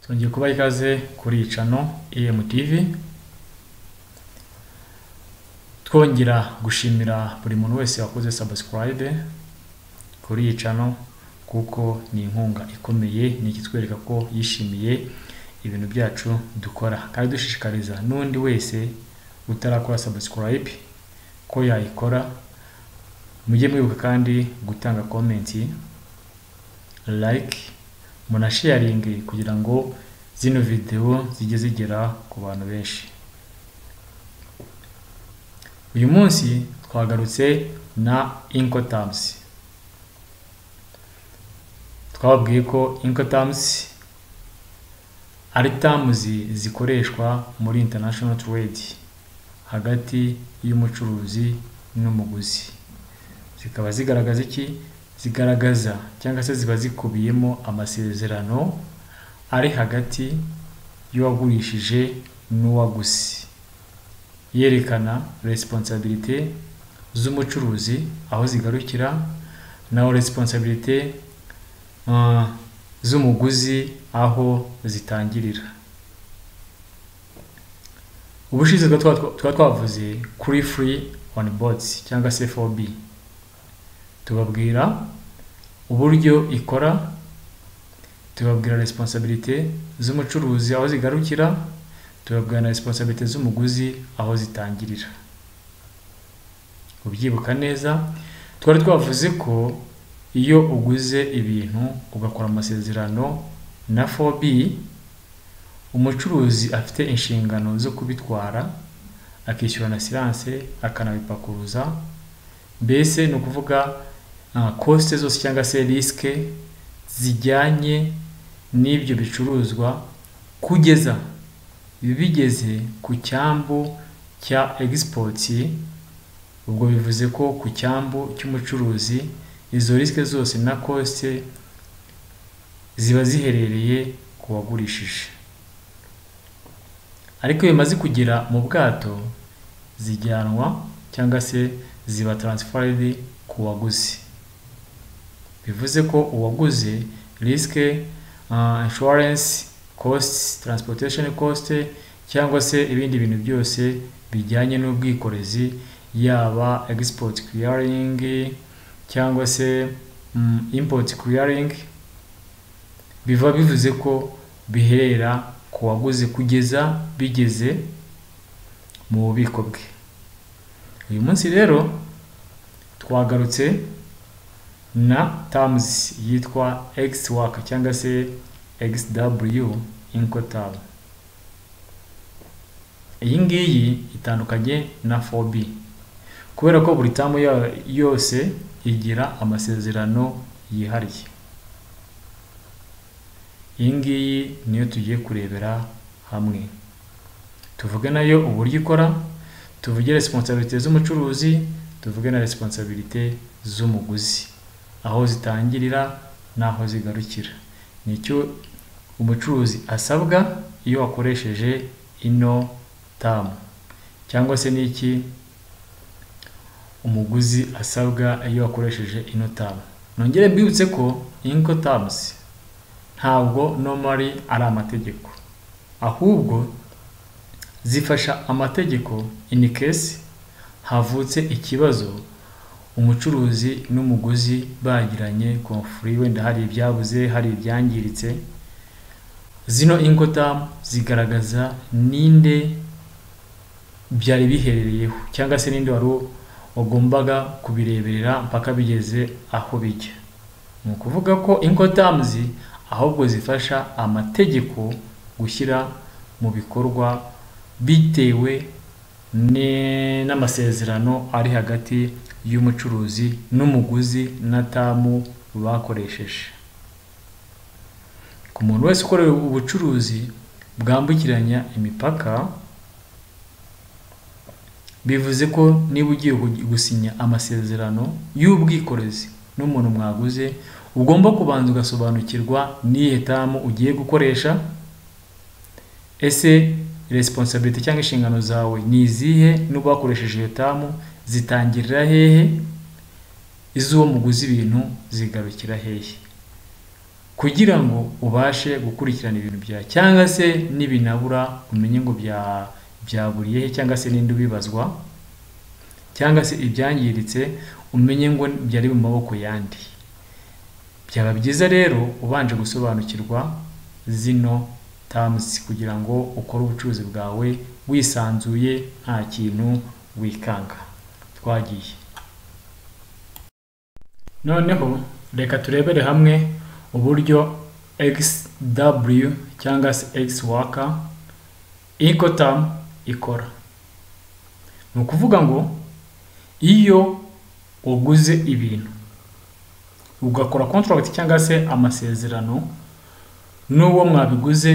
Twongeye kubaha ikaze kuri iyi cano EMTV, twongera gushimira buri muntu wese wakoze subscribe kuri iyi cano kuko ni inkunga ikomeye, ni ikitwereka ko yishimiye ibintu byacu dukora. Kandi dushishikariza n'undi wese utarakora subscribe ko yayikora, mujye mwibuka kandi gutanga komenti, like, munasheyaringe kugira ngo zino videwo zijye zigera ku bantu benshi. Uyu munsi twagarutse na incoterms. Twababwiye ko incoterms ari terms zikoreshwa muri international trade hagati y'umucuruzi n'umuguzi. Zikaba zigaragaza iki? Zigaragaza cyangwa se ziba zikubiyemo amasezerano ari hagati y'uwagurishije n'uwaguze. Yerekana resiponsabirite z'umucuruzi aho zigarukira, naho resiponsabirite z'umuguzi aho zitangirira. Ubushize tuba twavuze kuri free on boards cyangwa se 4B. Tubabwira uburyo ikora, tubabwira resiponsabirite z'umucuruzi aho zigarukira, tubabwira na resiponsabirite z'umuguzi aho zitangirira. Ubyibuka neza, twari twavuze ko iyo uguze ibintu ugakora amasezerano na 4B, umucuruzi afite inshingano zo kubitwara, akishyura na siranse, akanabipakuruza, mbese ni ukuvuga kosite zose cyangwa se risike zijyanye n'ibyo bicuruzwa kugeza bigeze ku cyambu cya egisipoti, ubwo bivuze ko ku cyambu cy'umucuruzi izo risike zose na kosite ziba ziherereye ku wagurishije. Ariko iyo bimaze kugera mu bwato zijyanwa cyangwa se ziba taransifaridi ku waguzi. Bivuze ko uwaguze risike, inshuwarensi, kositi, taransipotesheni kositi cyangwa se ibindi bintu byose bijyanye n'ubwikorezi yaba egisipoti kiriyaringi cyangwa se impoti kiriyaringi, biba bivuze ko biherera ku waguze kugeza bigeze mu bubiko bwe. Uyu munsi rero twagarutse na tamuzi yitwa egisi waka cyangwa se egisi daburiyu inkotabu. Iyi ngiyi itandukanye na fobi kubera ko buri tamu yose igira amasezerano yihariye. Iyi ngiyi niyo tugiye kurebera hamwe. Tuvuge nayo uburyo ikora, tuvuge resiponsabirite z'umucuruzi, tuvuge na resiponsabirite z'umuguzi. Aho zitangirira n'aho zigarukira. Ni icyo umucuruzi asabwa iyo wakoresheje ino tamu. Cyangwa se ni iki umuguzi asabwa iyo wakoresheje ino tamu. Nongere mbibutse ko inkotamuzi ntabwo nomari ari amategeko. Ahubwo zifasha amategeko ini kesi havutse ikibazo umucuruzi n'umuguzi bagiranye konfuri wenda hari ibyabuze, hari ibyangiritse. Zino inkotamu zigaragaza ninde byari biherereyeho cyangwa se ninde wari wagombaga kubireberera mpaka bigeze aho bijya. Ni ukuvuga ko inkotamuzi ahubwo zifasha amategeko gushyira mu bikorwa bitewe n'amasezerano ari hagati y'umucuruzi n'umuguzi na tamu bakoresheje. Ku muntu wese ukorera ubucuruzi bwambukiranya imipaka, bivuze ko niba ugiye gusinya amasezerano y'ubwikorezi n'umuntu mwaguze, ugomba kubanza ugasobanukirwa n'iyihe tamu ugiye gukoresha, ese resiponsabirite cyangwa inshingano zawe ni izihe n'uba wakoresheje iyo tamu, zitangirira hehe, iz'uwo muguze ibintu zigarukira hehe. kugira ngo ubashe gukurikirana ibintu byawe cyangwa se n'ibinabura umenye ngo bya byaburiye he cyangwa se n'indi ubibazwa cyangwa se ibyangiritse umenye ngo byari mu maboko yandi byaba byiza rero ubanje gusobanukirwa zino tamusi kugira ngo ukore ubucuruzi bwawe wisanzuye nta kintu wikanga twagiye noneho reka turebere hamwe uburyo xw cyangwa se x waka inkotamu ikora ni ukuvuga ngo iyo uguze ibintu ugakora kontaragiti cyangwa se amasezerano n'uwo mwabiguze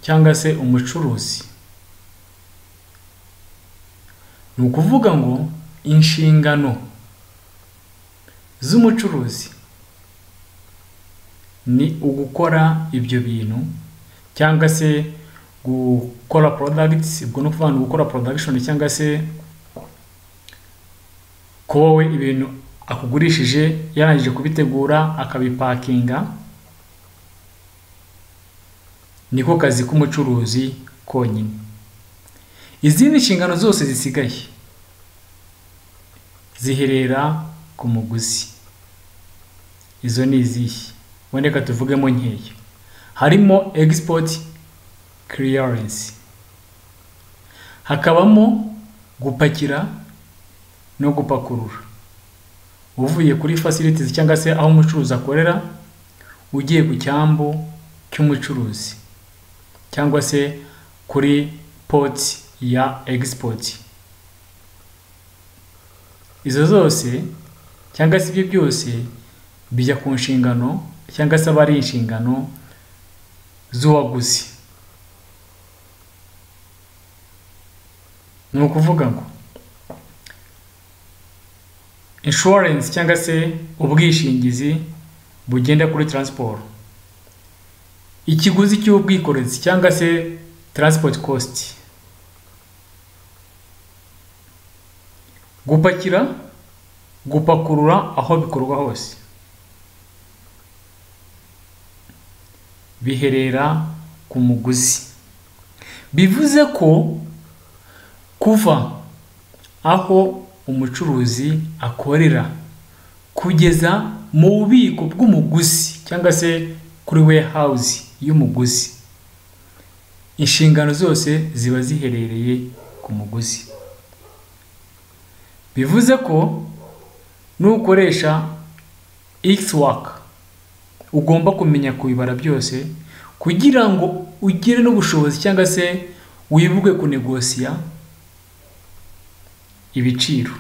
cyangwa se umucuruzi ni ukuvuga ngo inshingano z'umucuruzi ni ugukora ibyo bintu cyangwa se gukora porodagitisi ubwo ni ukuvuga ngo gukora porodagishoni cyangwa se kuba we ibintu akugurishije yarangije kubitegura akabipakinga niko kazi k'umucuruzi konyine izindi nshingano zose zisigaye ziherera ku muguzi izo ni izihe reka tuvugemo nkeya harimo egisipoti kiriyarensi hakabamo gupakira no gupakurura uvuye kuri fasilitizi cyangwa se aho umucuruzi akorera ugiye ku cyambu cy'umucuruzi cyangwa se kuri poti ya egisipoti izo zose cyangwa se ibyo byose bijya ku nshingano cyangwa se aba ari inshingano z'uwaguzi ni ukuvuga ngo inshuwarensi cyangwa se ubwishingizi bugenda kuri taransiporo ikiguzi cy'ubwikorezi cyangwa se taransipoti kositi gupakira gupakurura aho bikorwa hose biherera ku muguzi bivuze ko kuva aho umucuruzi akorera kugeza mu bubiko bw'umuguzi cyangwa se kuri wehawuzi y'umuguzi inshingano zose ziba ziherereye ku muguzi bivuze ko nukoresha x waka ugomba kumenya kubibara byose kugira ngo ugire n'ubushobozi cyangwa se wibuke kunegosiya ibiciro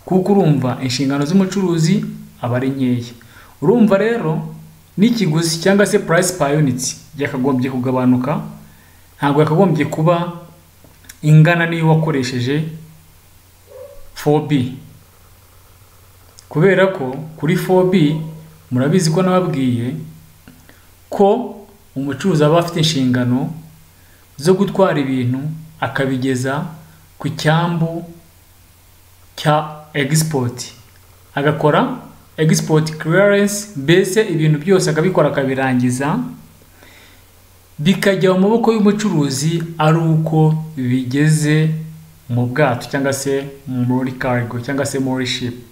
kuko urumva inshingano z'umucuruzi aba ari nkeya urumva rero n'ikiguzi cyangwa se purayisi payonitsi byakagombye kugabanuka ntabwo yakagombye kuba ingana n'iyo wakoresheje fobi kubera ko kuri fobi murabizi ko nababwiye ko umucuruzi aba afite inshingano zo gutwara ibintu akabigeza ku cyambu cya egisipoti agakora egisipoti kiriyarensi mbese ibintu byose akabikora akabirangiza bikajya mu maboko y'umucuruzi ari uko bigeze mu bwato cyangwa se muri karigo cyangwa se muri shipu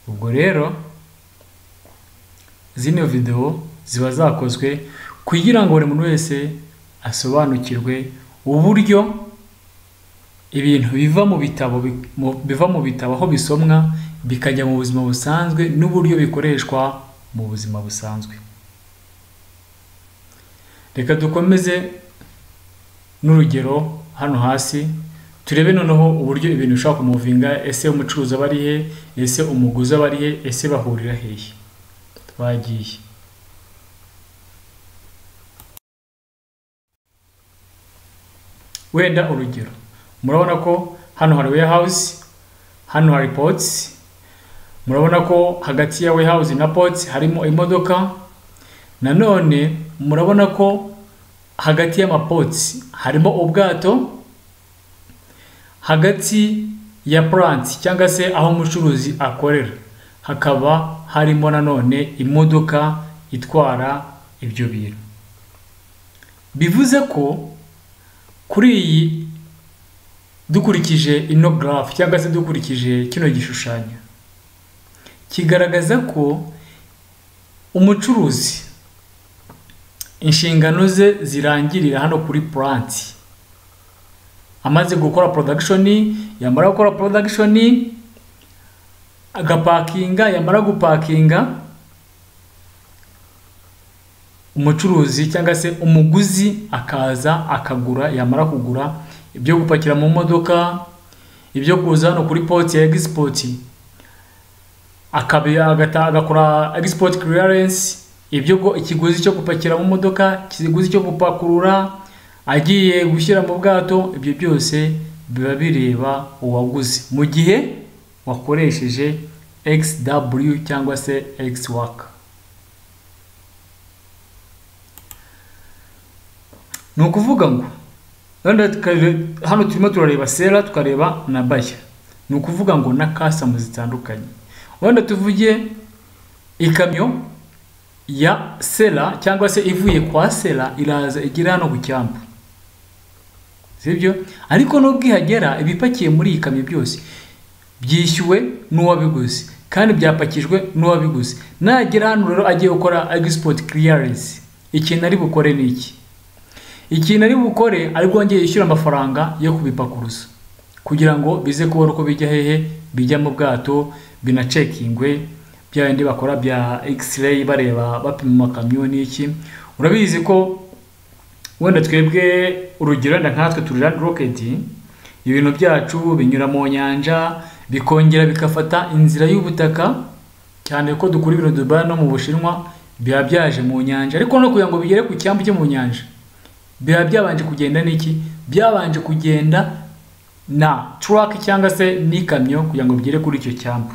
ubwo rero zino videwo ziba zakozwe kugira ngo buri muntu wese asobanukirwe uburyo ibintu biva mu bitabo biva mu bitabo aho bisomwa bikajya mu buzima busanzwe n'uburyo bikoreshwa mu buzima busanzwe reka dukomeze n'urugero hano hasi turebe noneho uburyo ibintu bishobora kumuvinga ese umucuruzi aba ari he ese umuguzi aba ari he ese bahurira hehe twagiye wenda urugero murabona ko hano hari wehawuzi hano hari potsi murabona ko hagati ya wehawuzi na potsi harimo imodoka nanone murabona ko hagati y'amapotsi harimo ubwato hagati ya puranti cyangwa se aho umucuruzi akorera hakaba harimo nanone imodoka itwara ibyo bintu bivuze ko kuri iyi dukurikije ino garafu cyangwa se dukurikije kino gishushanyo kigaragaza ko umucuruzi inshingano ze zirangirira hano kuri puranti amaze gukora porodagishoni yamara gukora porodagishoni agapakinga yamara gupakinga umucuruzi cyangwa se umuguzi akaza akagura yamara kugura ibyo gupakira mu modoka ibyo kuza hano kuri poti ya egisipoti agakora egisipoti kiriyarensi ibyo ikiguzi cyo gupakira mu modoka ikiguzi cyo gupakurura agiye gushyira mu bwato ibyo byose biba bireba uwaguze mu gihe wakoresheje xw cyangwa se x waka ni ukuvuga ngo hano turimo turareba sera tukareba na baya ni ukuvuga ngo na kasamu zitandukanye wenda tuvuge ikamyo ya sera cyangwa se ivuye kwa sera iraza igera hano ku cyambu sibyo ariko nubwo ihagera ibipakiye muri iyi kamyo byose byishyuwe n'uwabiguze kandi byapakijwe n'uwabiguze nagera hano rero agiye gukora egisipoti kiriyarensi ikintu ari bukore ni iki ikintu ari bukore ari bwongere yishyura amafaranga yo kubipakuruza kugira ngo bize kubona uko bijya hehe bijya mu bwato binacekingwe bya bindi bakora bya x-ray bareba bapima amakamyo n'iki urabizi ko wenda twebwe urugero wenda nkatwe turi rani roketi ibintu byacu binyura mu nyanja bikongera bigafata inzira y'ubutaka cyane ko dukura ibintu dubaye no mu bushinwa biba byaje mu nyanja ariko no kugira ngo bigere ku cyambu cyo mu nyanja biba byabanje kugenda n'iki byabanje kugenda na turake cyangwa se n'ikamyo kugira ngo bigere kuri icyo cyambu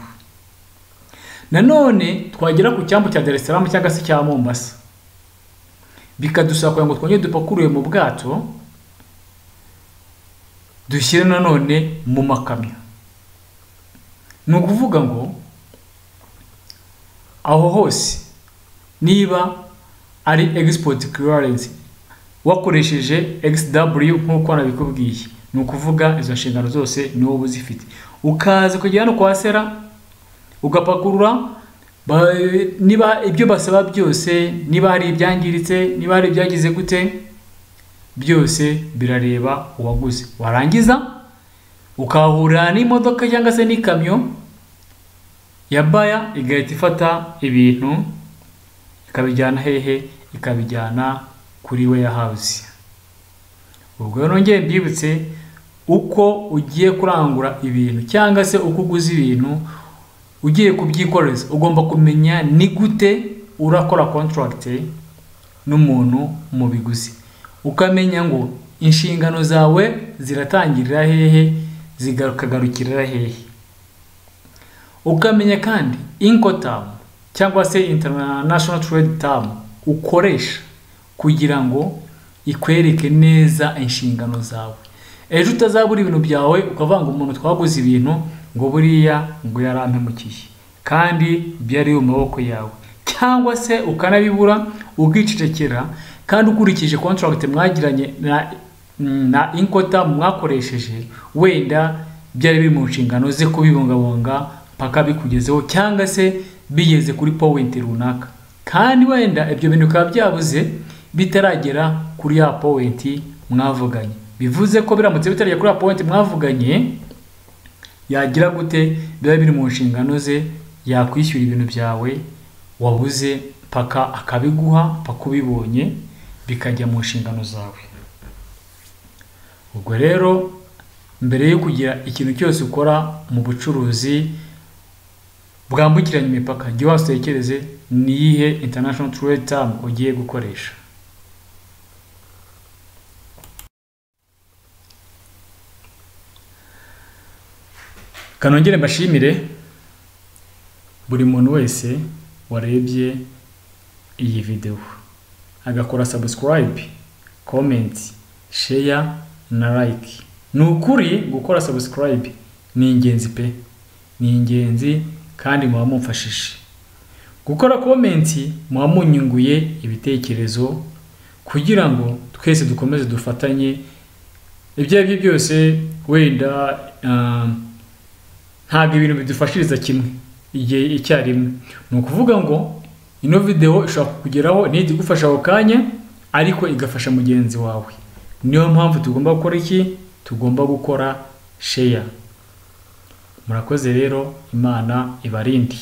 nanone twagera ku cyambu cya Salaam cyangwa se cya mombasa bikadusaba kugira ngo twongere dupakurure mu bwato dushyire nanone mu makamyo ni ukuvuga ngo aho hose niba ari egisipoti kiriyarensi wakoresheje xw nk'uko nabikubwiye ni ukuvuga izo nshingano zose ni wowe uzifite ukaza kujya hano kwa sera ugapakurura niba ibyo basaba byose niba hari ibyangiritse niba hari ibyagize gute byose birareba uwaguze warangiza ukahahurira n'imodoka cyangwa se n'ikamyo ya baya igahita ifata ibintu ikabijyana hehe ikabijyana kuri we ya hawuzi ubwo rero nongeye mbibutse uko ugiye kurangura ibintu cyangwa se uko uguze ibintu ugiye kubyikoreza ugomba kumenya ni gute urakora kontaragite n'umuntu mu biguzi ukamenya ngo inshingano zawe ziratangirira hehe zikagarukirira hehe ukamenya kandi inkotamu cyangwa se international trade tamu ukoresha kugira ngo ikwereke neza inshingano zawe ejo utazabura ibintu byawe ukavanga umuntu twaguze ibintu ngo buriya ngo yarampemukiye kandi byari mu maboko yawe cyangwa se ukanabibura ukicecekera kandi ukurikije kontaragiti mwagiranye na inkota mwakoresheje wenda byari biri mu nshingano ze kubibungabunga mpaka bikugezeho cyangwa se bigeze kuri powenti runaka kandi wenda ibyo bintu bikaba byabuze bitaragera kuri ya powenti mwavuganye bivuze ko biramutse bitaragera kuri ya powenti mwavuganye yagira gute biba biri mu nshingano ze yakwishyura ibintu byawe wabuze paka akabiguha paka ubibonye bikajya mu nshingano zawe ubwo rero mbere yo kugira ikintu cyose ukora mu bucuruzi bwambukiranya imipaka jya watekereze niyihe international trade term ugiye gukoresha kanongere mbashimire buri muntu wese warebye iyi videwo agakora sabusikarayibe komenti sheya na layike ni ukuri gukora sabusikarayibe ni ingenzi pe ni ingenzi kandi muba mumfashije gukora komenti muba munyunguye ibitekerezo kugira ngo twese dukomeze dufatanye ibyo ari byo byose wenda ah, ntabwo ibintu bidufashiriza kimwe igihe icyarimwe ni ukuvuga ngo ino videwo ishobora kukugeraho ntihite igufasha ako kanya ariko igafasha mugenzi wawe niyo mpamvu tugomba gukora iki tugomba gukora sheya murakoze rero imana ibarinde